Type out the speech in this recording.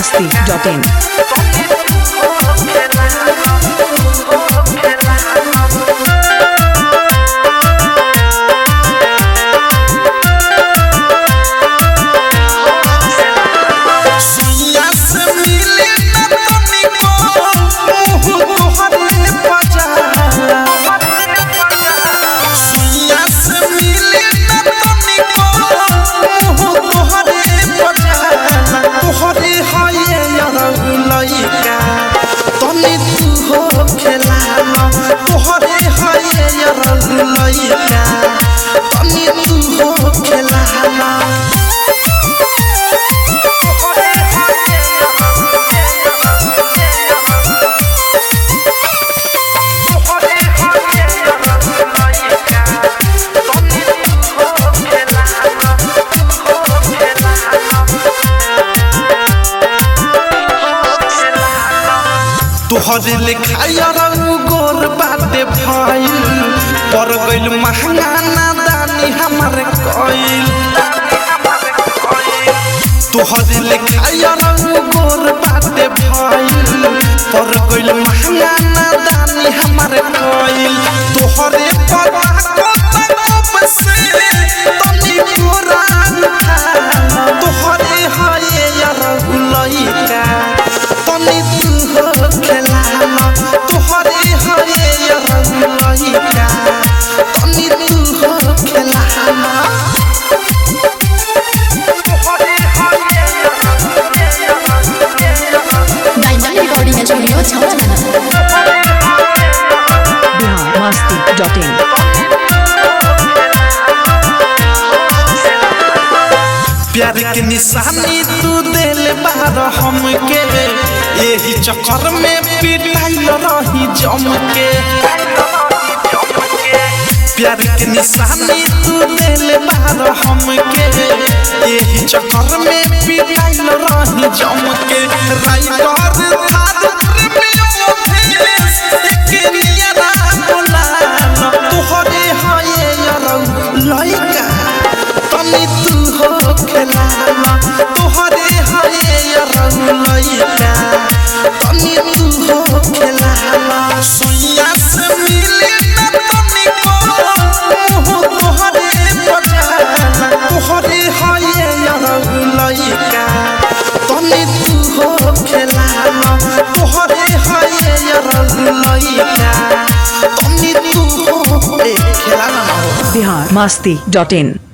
masti.in. सुइया से मिले न तनिको मुँह तोहरे बजाला सुइया से मिले न तनिको मुँह तोहरे बजाला तोहरे हये लइका तनी तू हो खेलाला तोहरे हये लइका तनी तू हो खेलाला तोहरे लिखाया रंग गोर बाटे भइल पर गइल महंगा नादानी हमर कइल तोहरे लिखाया रंग गोर बाटे भइल पर गइल महंगा नादानी हमर कइल तोहरे पता को तकब से तनी पुरान तोहरे हये यार लइका तनी तू हो खेलाला तोहरे हये यार लइका तनी तू हो खेलाला डायमंड रिकॉर्डिंग स्टूडियो छावना Bihar masti.in. प्यार के निशानी तू दिल बार हमके यही चक्कर में पिटाइल रही जम के प्यार के निशानी तू दिल बार हमके यही चक्कर में पिटाइल रही जम के राइटर थार प्रेमियों भेस एक नियरा बोलाना तोहरे हये यार लइका तनी तू हो खेलाना तोहरे हये यार लइका तनी तू हो खेलाना सुइया से मिले न तनिको मुँह तोहरे बजाना तोहरे हये यार लइका तनी तू हो खेलाना तोहरे हये यार लइका तनी तू हो ए खेलाना ना हो Bihar masti.in.